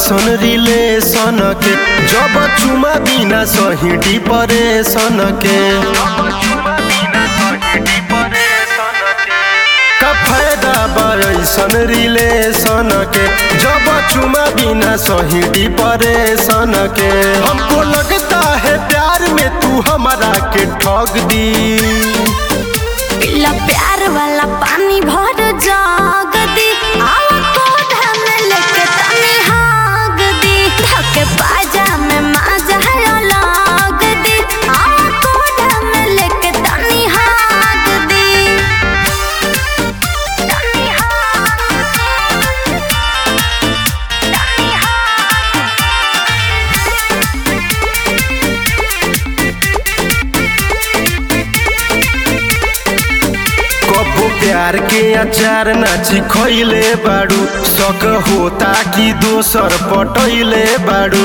ऐसन रिलेशन के जब चुमा बिना सही डिपरेशन के का फायदा बा ऐसन रिलेशन के जब चुमा बिना सही डिपरेशन के हमको लगता है प्यार में तू हमारा के ठग दी पिला प्यार वाला पानी भर जाग दी आवा कोढ़ा में लेके तनी हाग दी धके बाजा में माजा लग दी आवा कोढ़ा में लेके तनी हाग दी तनी हाग दी तनी कबो प्यार के अचार नाची खैले बाड़ू शक होता कि दोसर पटैले बाड़ू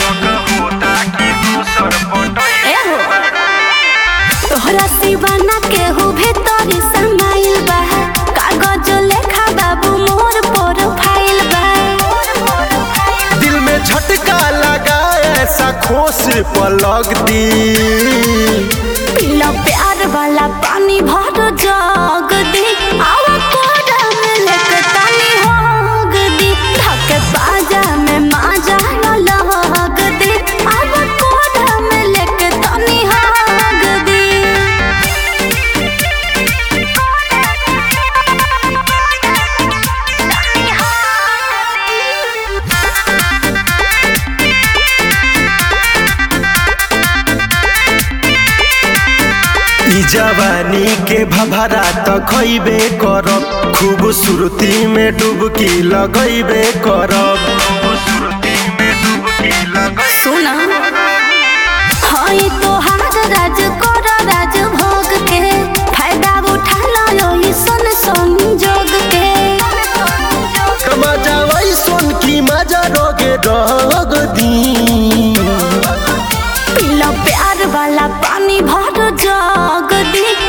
एहो तोहरा सिवाना केहू भीतर समाइल बा कागज लेखा बाबू मोर प्रोफाइल बा दिल में झटका लगा ऐसा खोस पलक दी पिला प्यार वाला पानी भर जग दी आवा कोड़ा में लेके तनी होग दी धके बाजा में माजा लग दी आवा कोड़ा में लेके तनी होग दी ई जवानी के भभरा त खैबे करब खूबसूरती में डुबकी लगैबे करब सुना हई तोहार राज कर राज भोग के फायदा उठा लो सन संजोग के मजा वही सुन की मजा रोगे रग दी पिला प्यार वाला पानी भर जग दी